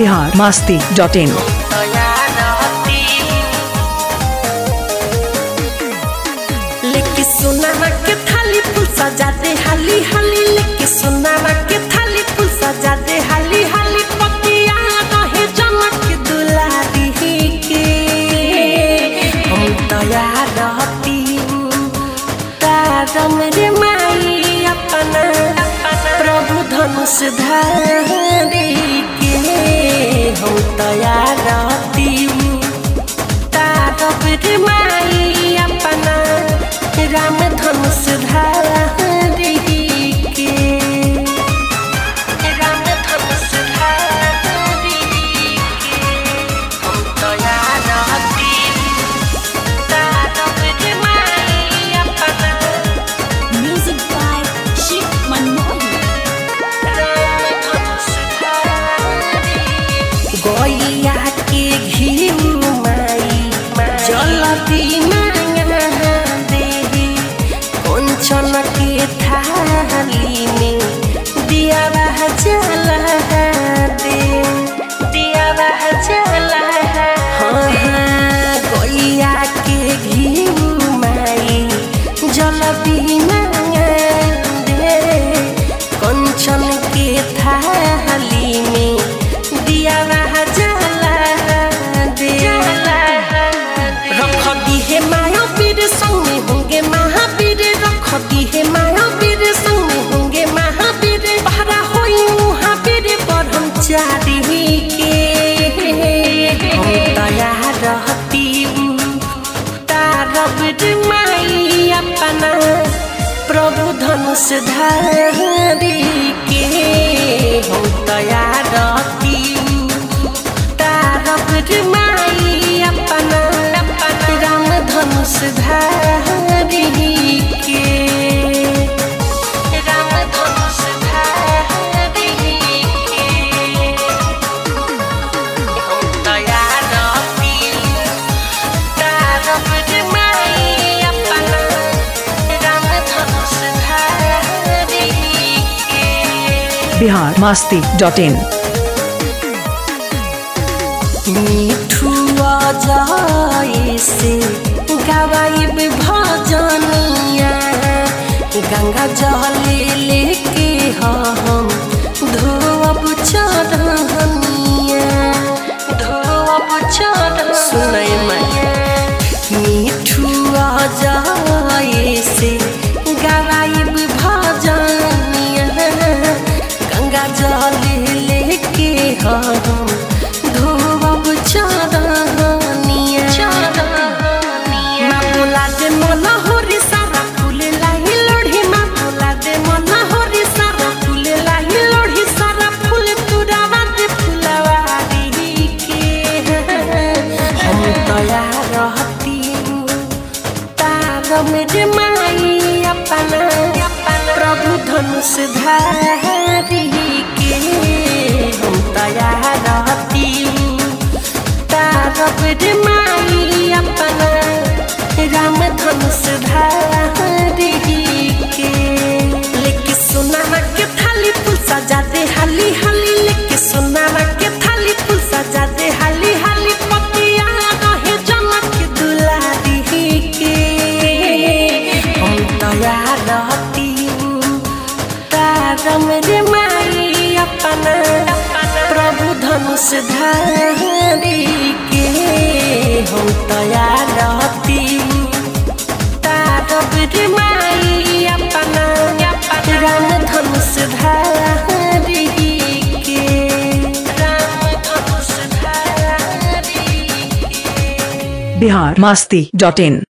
Bihar Masti dot इन लेके सोनामा के थाली फूल सजा दे हाली हाली लेके सोनामा के थाली फूल सजा दे हाली हाली पतिया रहे जनक दुलारी के हम तया रहती तारम रे माई अपना प्रभु धनुष धारी के हम तया रहती तारब रे माई अपना राम धनुष धारी के राम धनुष धारी के हम तया रहती तारब रे माई अपना Music by Shiv Manohar. गैया के घिउ माई जलती मांगा दे कंचन के थाली में दिया जला दे दिया जला हाँ हाँ गैया के घिउ माई जलती मांगा दे कंचन के थाली में दिया जला दे रख दी है माया पीर संग में होंगे महावीर रख दी है माया पीर संग में होंगे महावीर भरा होई महावीर ब्रह्मचारी के हम दया रहती तारब रे माई अपना प्रभु धनुष धारी के हम दया रहती तारब रे माई अपना राम धनुष धारी के राम धनुष धारी के हम दया रहती तारब रे माई अपना राम धनुष धारी के बिहार मास्ती डॉट इन मिठुआ जाए से गवाइब भजनिया गंगा जल लेके हम धोअब चढ़निया धोअब चढ़ सुनै मैया मिठुआ जाए से गवाइब भजनिया गंगा जल लेके हम धोअब चढ़निया माँ बोला दे मन होरी सारा फूल लाही लोढ़ी माँ बोला दे मन होरी सारा फूल लाही लोढ़ी सारा फूल तुरावा दे फुलवारी के हम दया रहती तार मेरे माई अपना प्रभु धनुष धारी के हम दया रहती तारब रे माई अपना राम धनुष धारी के लेके सोनामा के थाली फूल सजा दे हाली हाली लेके सोनामा के थाली फूल सजा दे हाली हाली पतिया रहे जनक दुलारी के हम दया रहती तारम रे माई अपना प्रभु धनुष धारी के हम दया रहती तारब रे माई अपना राम धनुष धारी के राम धनुष धारी के बिहार मास्ती डॉट इन